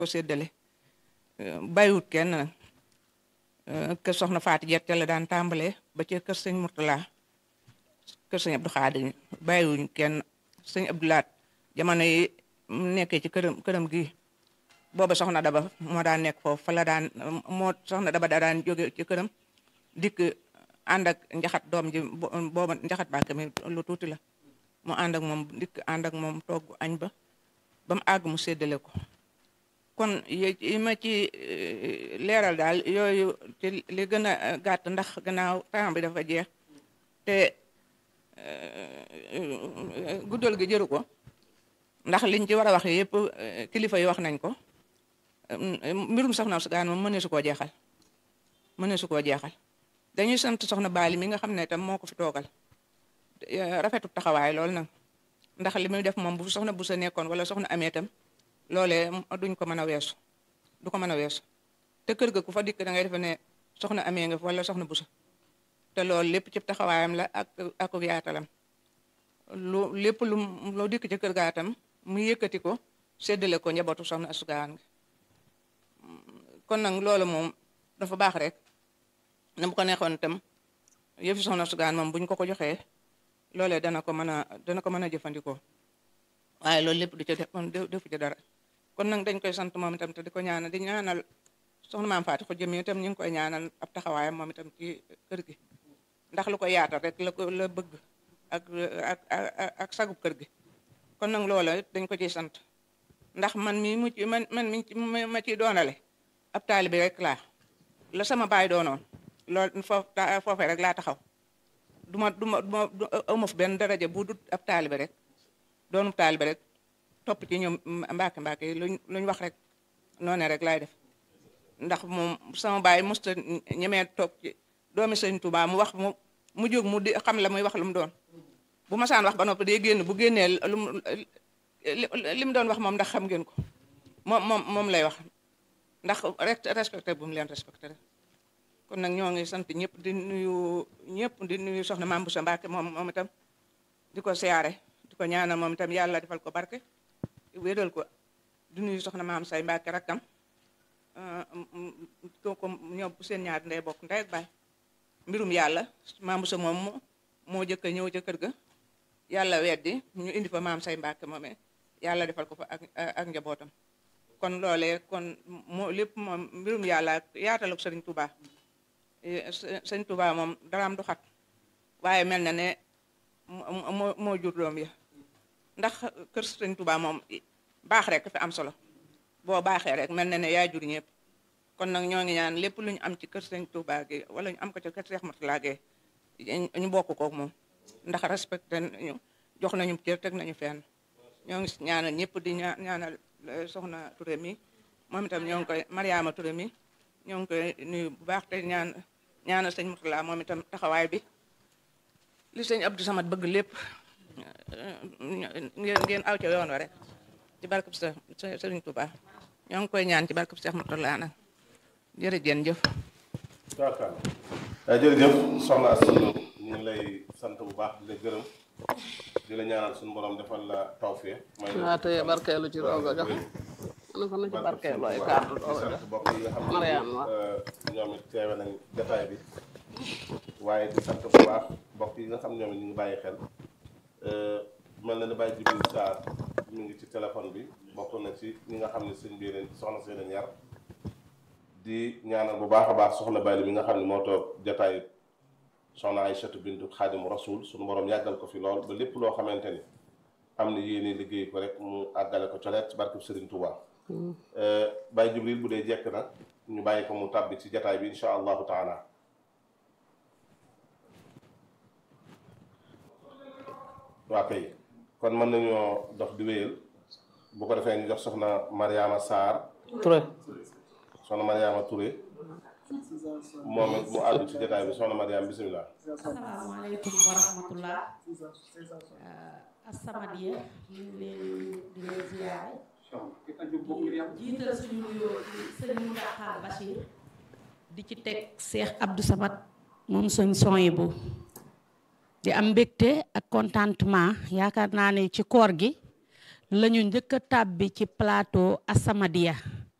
ko séddale bàyyiwut kenn nag kër soxna Faati Jet ca la daan tàmbalee ba ci kër sëñ Murtala kër sëñ Abdou Xaadir bàyyiwuñ kenn sëñ Abdou Laat jamono yi mu nekkee ci këram këram gi booba soxna Daba moo daan nekk foofu fa la daan moo soxna Daba daa daan jóge ci këram dikk ànd ak njaxat doom ji booba njaxat bàkk mi lu tuuti la mu ànd ak moom dikk ànd ak moom togg añ ba ba mu àgg mu séddale ko kon yi ma ci leeral daal yooyu ci li gën a gàtt ndax gannaaw temps bi dafa jeex te guddal gi jëru ko ndax liñ ci war a wax yëpp kilifa yi wax nañ ko mbirum soxna su gaan moom mënee su koo jeexal mënee su koo jeexal dañuy sant soxna Baali mi nga xam ne tam moo ko fi toogal rafetu taxawaay loolu nag ndax li muy def moom bu soxna bu sa nekkoon wala soxna amee tam loolee duñ ko mën a weesu du ko mën a weesu te kër ga ku fa dikk da ngay defe ne soxna amee nga wala soxna bu sa te loolu lépp ci taxawaayam la ak ak yaatalam lu lépp lu loo dikk ci kër gaa tam mu yëkkati ko séddale ko njabootu soxna asugaan nga kon nag loolu moom dafa baax rek na bu ko neexoon itam yëfi soxna asugaan moom buñ ko ko joxee loolee dana ko mën a dana ko mën a jëfandikoo waaye loolu lépp du ca def defu ci dara kon nag dañ koy sant moom itam te di ko ñaanal di ñaanal soxna maam Faati ko jëm itam ñu ngi koy ñaanal ab taxawaayam moom itam ci kër gi ndax lu ko yaatal rek la ko la bëgg ak ak ak sagub kër gi kon nag loola dañ ko ciy sant ndax man mi mu ci man man mi ma ciy doonale ab taalibe rek laa la sama baay doonoon loolu foofu foofee rek laa taxaw du ma du ma du ma awma fi benn daraja bu dut ab taalibe rek doonu taalibe rek topp ci ñoom mbaake mbaake yi luñ luñ wax rek noone rek laay def ndax moom sama baay musta ñemee toog ci doomi sëñ Tuubaa mu wax mu mu jóg mu di xam la muy wax lu mu doon bu ma saan wax ba noppi day génn bu génnee lu mu li mu doon wax moom ndax xam ngeen ko moom moom moom lay wax ndax rek respecté bu mu leen respecté rek kon nag ñoo ngi sant ñëpp di nuyu ñëpp di nuyu soxna Maam Boussa Mbacke moom moom itam di ko siyaare di ko ñaanal moom itam yàlla defal ko barke wéral ko di nuyu soxna Maam Say Mbacke rakkam ko ñoom seen ñaar ndey bokk ndey ak baay mbirum yàlla Maam Boussa moom moo jëkk a ñëw ca kër ga yàlla weddi ñu indi fa Maam Say Mbacke moomee yàlla defal ko fa ak ak njabootam kon loolee kon moo lépp moom mbirum yàlla yaatal ak Sëriñ Touba sëñ Touba moom daraam du xat waaye mel na ne moo moo jur doom ya ndax kër sëñ Touba moom baax rek fi am solo boo baaxee rek mel na ne yaa jur ñëpp kon nag ñoo ngi ñaan lépp lu ñu am ci kër sëñ Touba gi wala ñu am ko ci kër Cheikh Mourtala gi ñu bokk kook moom ndax respecté ñu jox nañu cër teg nañu fenn ñoo ngi ñaanal ñëpp di ñaanal soxna Touré mi moom itam ñoo ngi koy Mariama Touré mi ñoo ngi koy nuyu bu baax te ñaan ñaanal sëñ Mourtala moom itam taxawaay bi li sëñ Abdou Samad bëgg lépp ngeen ngeen aw ca yoon wa rek ci barkab sa sëriñ Touba ñoo ngi koy ñaan ci barkab Cheikh Mourtala nag jërëjëf jëf taakaar jërëjëf soxna Astou ñu ngi lay sant bu baax di la gërëm di la ñaanal suñu borom defal la tawfeex may waaw tey barkeelu ci rooga jox ana ko na ci barkeelu ay kàddu rooga jox sant mbokk yi nga xam ne Mariam waaw ñoom it teewe nañ jataay bi waaye di sant bu baax mbokk yi nga xam ñoom it ñu ngi bàyyi xel mel na ni Baye Jibril Sarr mi ngi ci téléphone bi bokk na ci ñi nga xam ne sëñ bi leen soxna see leen yar di ñaanal bu baax a baax soxna Baye mi nga xam ne moo toog jataay soxna Aysatu bintu Xaadimu Rasuul suñu borom yàggal ko fi lool ba lépp loo xamante ni am na yéene liggéey ko rek mu àggale ko coleet ci barkeb Sëriñ Tuubaa Baye Jibril bu dee jekk na ñu bàyyi ko mu tàbbi ci jataay bi insha allahu taala waa kay kon mën nañoo dox di wéyal bu ko defee ñu jox soxna Mariama Sarr Touré soxna Mariama Touré moom it mu àddu ci jataay bi soxna Mariama bisimilah asalaamaaleykum wa rahmatullah As-Samadiyya ñu ngi leen di leen ziyaare jiital suñu nuyoo ci sëñ Mountakha Bachir di ci teg Cheikh Abdou Samad moom suñ Souhaïbou di am mbégte ak contentement yaakaar naa ne ci koor gi la ñu njëkk a tàbbi ci plateau As-Samadiyya